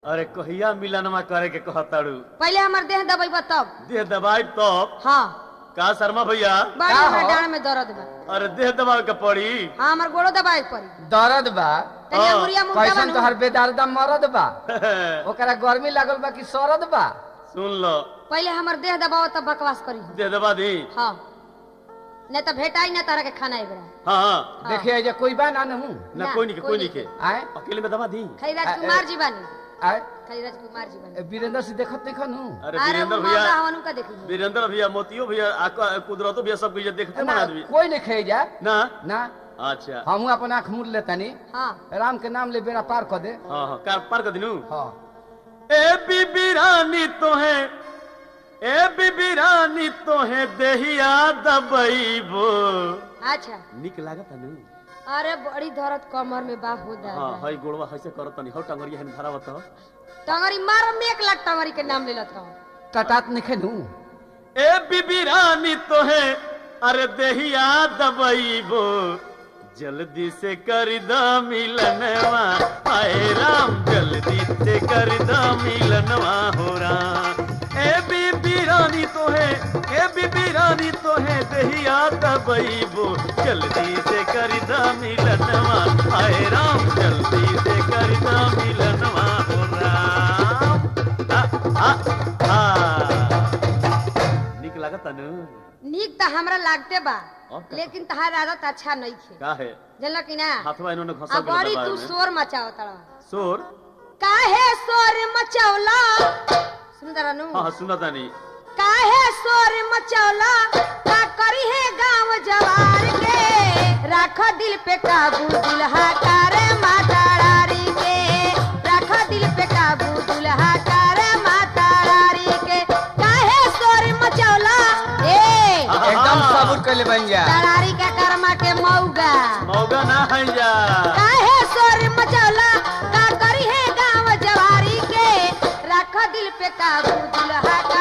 अरे कहिया मिलनमा करे के कहताड़ू पहले हमार देह दबाई तब देह दबाई तब हाँ का शर्मा भैया बड़ी का हमरा हो? डांड में दर्द बा अरे देह दबावे के पड़ी हाँ हमार गोड़ो दबाए के पड़ी दर्द बा तनी हाँ, अंगुरिया मुंह कैसन दबा तोहर बेदर्दा मरद बा ओकरा गर्मी लागल बा कि सरद बा सुन लो पहले हमार देह दबाओ तब बकवास करी देह दबा दी हाँ नहीं तो भेटाई ना तारा के खाना एक हाँ हाँ हाँ। देखिए जे कोई बा ना नहू ना ना, कोई नहीं के कोई कोई नहीं नहीं के आए अकेले में दबा दी खाली आ, राजकुमार ए- जी बानी आए खाली राजकुमार जी बानी ए, वीरेंद्र से देखत नहीं खनू अरे अरे वीरेंद्र वो भैया मौका हवनु का देखी वीरेंद्र भैया मोतियो भैया आका- कुदरतो भैया सब कुछ देखते मन आदमी कोई नहीं खाई जा ना ना अच्छा हमहू अपन आंख मूड़ लेतानी हाँ राम के नाम ले बेड़ा पार कर दे हाँ हाँ कार पार कर दिनू हाँ ए बीबी रानी तो है ए बीबी रानी तो है देहिया दबईबो अच्छा निक लागत है नु अरे बड़ी दर्द कमर में बा हो हाँ दादा हई गोड़वा हइसे करत नहीं हो टंगरिया हन धरावत हो टंगरी मार में एक लाख टंगरी के नाम ले लत रहो टटात नहीं खेनू ए बीबी रानी तो है अरे देहिया दबईबो जल्दी से कर द मिलनवा आए राम जल्दी से कर द मिलनवा हो राम ए बीबी रानी तो है ए बीबी रानी तो है देहिया दबईबो जल्दी से कर द मिलनवा आए राम जल्दी से कर द मिलनवा हो राम आ, आ, आ। निक लागत नु नीक तो हमरा लागते बा और का? लेकिन तहार आदत अच्छा नहीं थे का है जानल कि ना हाथवा इन्होंने आ घसा बड़ी तू शोर मचाओ तड़ा शोर काहे शोर मचौला सुंदर अनु हाँ हाँ सुना तानी काहे शोर मचौला का करी है गांव जवार के राख दिल पे काबू दुल्हा करे माता रारी के राख दिल पे काबू दुल्हा करे माता रारी के काहे शोर मचौला ए एकदम सबूर कर ले बन जा तरारी के कर्मा के मौगा मौगा ना है जा काहे शोर मचौला का करी है गांव जवारी के राख दिल पे काबू दुल्हा का